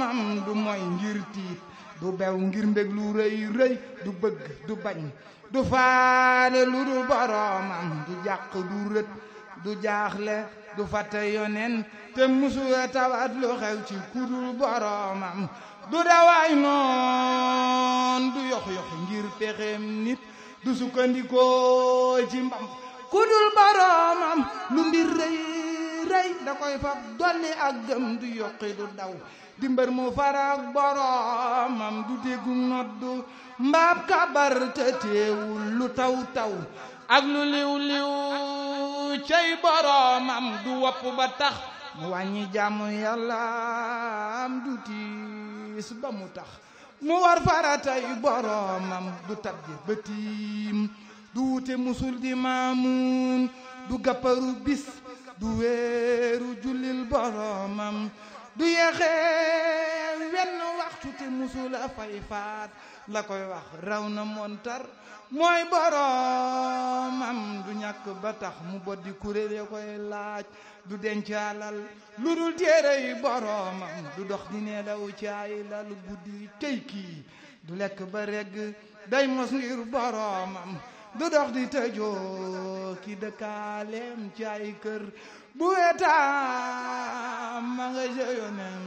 boromam du moy ngir tiit du bew ngir mbég lu rëy rëy du bëgg du bañ du faale lu dul boromam du jàq du rët du jaaxle du fàtte yonen te musula tawat lu xew ci kudul boromam du dawaay noon du yox yox ngir pexeem nit du sukkandikoo ci mbam kudul boromam lu mbir rëy rëy da koy fab dolli ak gëm du yokki du daw di mbër mu farak boromam du déggu noddu mbaab kabar te teewul lu taw taw ak lu liw liw cey boromam du wopp ba tax mu wàññi jàmm yàlla am du tiis ba mu tax mu war faratay boromam du tabje bëtiim du wute musul di maamuun du gàpparu bis du weeru jullil boromam du yeexee wenn waxtu te musula fay faat la koy wax raw na montar mooy boromam du ñàkk ba tax mu boddi kuréel ya koy laaj du denc alal lu dul téere yi boromam du dox di ne daw caay lal guddi tey kii du lekk ba regg day mos ngir boromam du dox di tëjoo ki dëkkaaleem caay kër bu wetaam ma nga jëyonem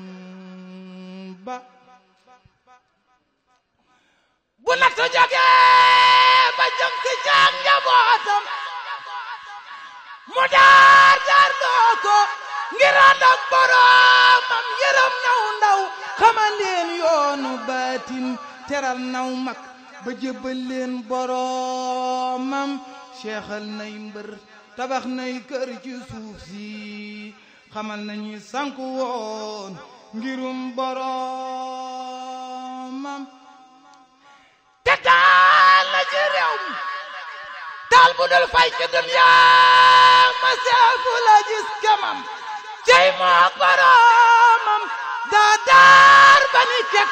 ba bu nattu jógee ba jëm ci caag njabootam mu daar daar loo ko ngir ànd ak boromam yërëm naw ndaw xamal leen yoonu baatin teral naw mag ba jébbal leen boromam seexal nay mbër tabax nay kër ci suuf si xamal nañu sanku woon ngirum boromam te taal na ci réew mi taal bu dul fay ci dunya ma seefu la gis kemam cey mook boromam daa daar ba ni cek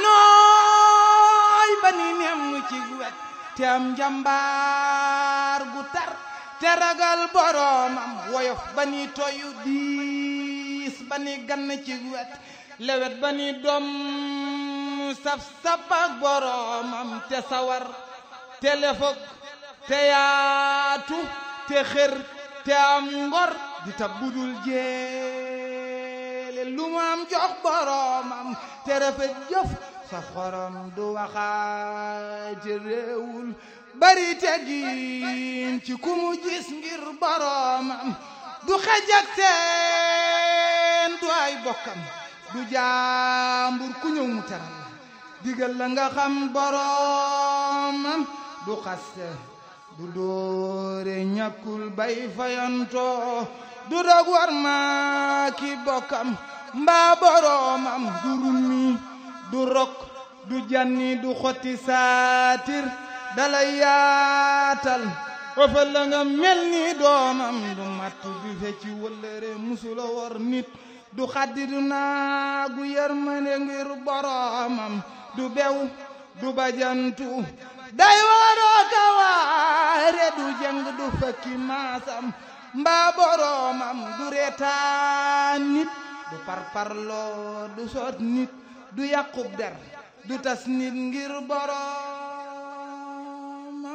nooy ba ni nem ci wet te am njambaar gu tar te ragal boromam woyof ba ni toyu diis ba ni gann ci wet lewet ba ni doom saf saf ak boromam te sawar te lefok te yaatu te xër te am ngor di tab budul jeele lu mu am jox boromam te rafet jëf sa xorom du waxaate réewul bari teggin ci ku mu gis ngir boromam du xejak seen du ay bokkam du jaambur ku ñëw mu teral la digal la nga xam boromam du xaste du doore ñàkkul bay fayantoo du dog war ma ki bokkam mbaa boromam du rummi du rok du janni du xotti saatir dalay yaatal ëfal la nga mel ni doomam du matt du fecci wëllëre musula war nit du xaddi du naagu yërmande ngir boromam du bew du bajantu day waroo kawaare du jëng du fekki maasam mbaa boromam du reetaan nit du parparloo du soot nit du yàqub der du tas nit ngir boromam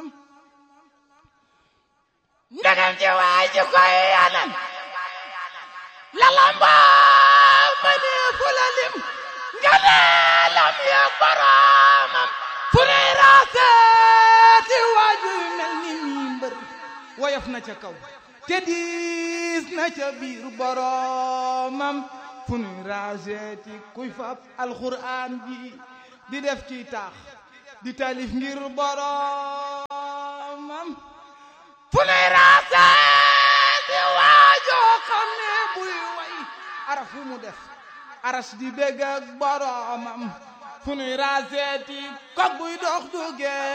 ndegam ci waay ci koy yanan la lambaa ma ne fu la lim nga ne lam ya boromam fu ne raaseeti waaju yu mel ni mii mbër woyof na ca kaw te diis na ca biir boromam fu nuy raaseeti kuy fab alxuraan ji di def ci taax di talif ngir boromam fu nuy raaseeti waajoo xam ne buy way araf fu mu def aras di bégg ak boromam fu nuy raaseeti kog buy dox du